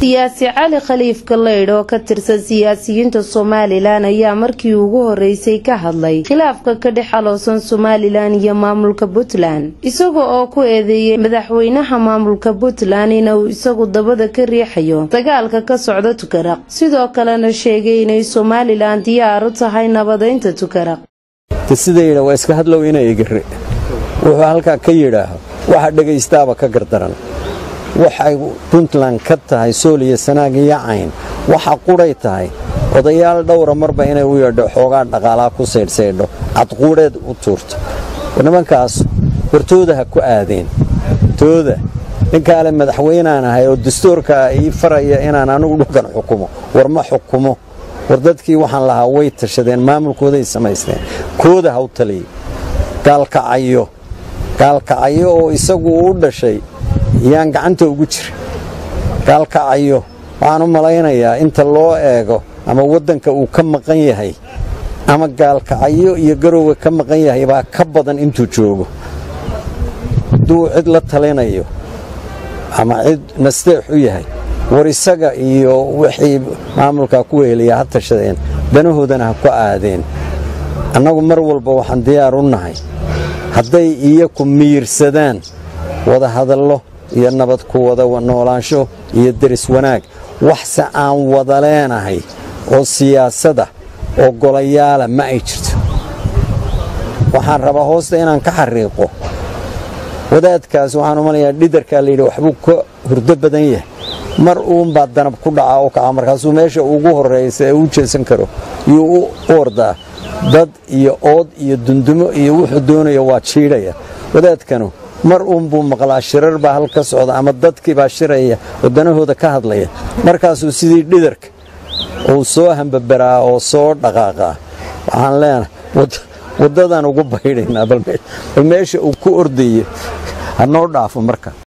siyaasi cali khaliif galeydh oo ka tirsan siyaasiyiinta somalilan ayaa markii ugu horeysay ka hadlay khilaafka ka dhex aloosan somalilan iyo maamulka puntland isaga oo ku eedeeyay madaxweynaha maamulka puntland inuu isagu dabada ka riixayo dagaalka ka socda tukaraq sidoo kalena sheegay inay somalilan diyaar u tahay nabadeynta tukaraq sidayidha waa iska hadlow ina igire wuxuu halkaa ka yidhaaho waxa dhegaystaaba ka gardaran waxay puntland ka tahay sool iyo sanaag iyo cayn waxa qudhay tahay odayaal dhowra marba inay u yeedho xoogaa dhaqaalaa ku saydhsaydho cadquudheed u tuurto nimankaas wartooda ha ku aadeen tooda ninkaale madaxweynaan ahay oo dastuurkaa ii faraya inaan anigu dhulkan xukumo war ma xukumo war dadkii waxaan lahaa way tashadeen maamulkooday samaysteen kooda ha u taliya gaalkacayo gaalkacayo oo isagu u dhashay yaan gacanta ugu jira gaalkacayo waxaan u malaynayaa inta loo eego ama waddanka uu ka maqan yahay ama gaalkacayo iyo garowga ka maqan yahay baa ka badan intuu joogo hadduu cid la talinayo ama cid nasteex u yahay war isaga iyo wixii maamulkaa ku weheliyaa ha tashadeen danahoodana ha ku aadeen annagu mar walba waxaan diyaar u nahay hadday iyaku miirsadaan wada hadallo iyo nabad ku wada noolaansho iyo deris wanaag waxse aan wada leenahay oo siyaasada oo golayaala ma ay jirto waxaan rabaa hoosta inaan ka xariiqo wadaadkaas waxaan u malayaa dhidarkaa layidhi waxbuu ka hurdo badan yahay mar uunbaa danab ku dhacaa oo kaca markaasuu meesha ugu horraysa ee u jeesan karo yuu u ordaa dad iyo ood iyo dundumo iyo wuxuu doonaya waa jiidhaya wadaadkanu mar uunbuu maqlaa shirar baa hal ka socda ama dadkii baa shiraya oo danahooda ka hadlaya markaasuu sidii dhidarka uu soo hambabaraa oo soo dhaqaaqaa waxaan leenahay waddadaan ugu baydhaynaa bal meesha uu ku ordayo ha noo dhaafo marka